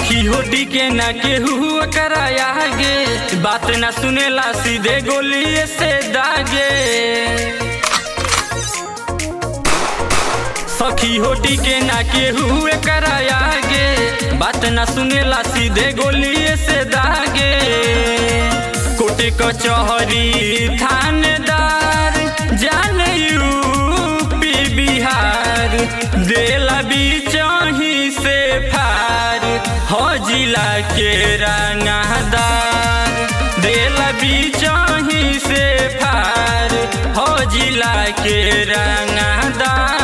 सखी होटी के ना केहू कराया गे बात ना सुनेला सीधे गोलिए से दागे सखी होटी के ना केहू कराया गे बात ना सुनेला सीधे गोलिए से दागे कोटे कचहरी थानेदार जान यूपी बिहार देला बीचही से फार हो जिला के रंगदार देला बीचही से फार हो जिला के रंगदार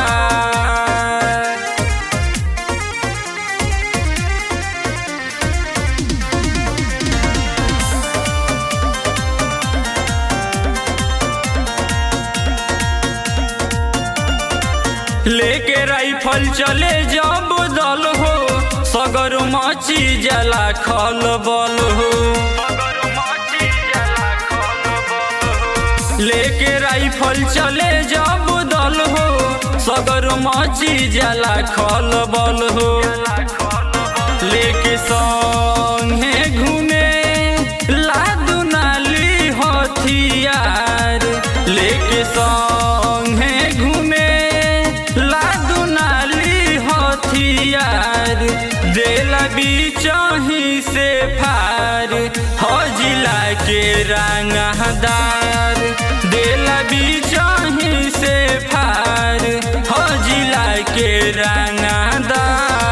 लेके राइफल चले जब दल हो सगर मची जला खल बल हो लेके राइफल चले जब दल हो सगर मची जला खल बल हो लेके संगे घूमे लादू नाली हथियार लेके संगे घूमे लादू नाली हथियार देला बीचही से फार हो जिला के रंगदार देला बीचही से फार हो जिला के रंगदार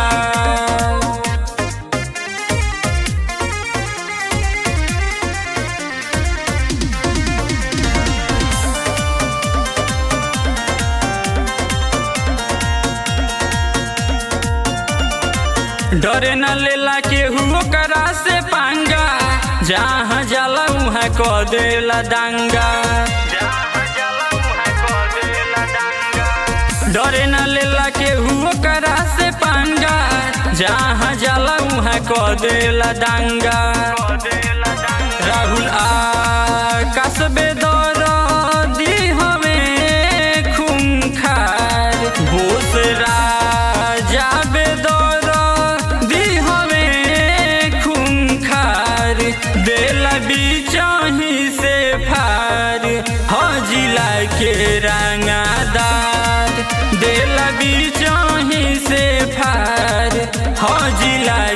डरे न लेला केहू करा से पांगा जहाँ जाला उहाँ क देला दांगा डरे न लेला केहू करा से पांगा जहाँ जाला उहाँ क देला दांगा राहुल आकाश बेदर दी हमें खूंखार बोस राजा बेदर दी हमें खूंखार देला बीचही से फार हो जिला के रंगादार देला बीचही से फार हो जिला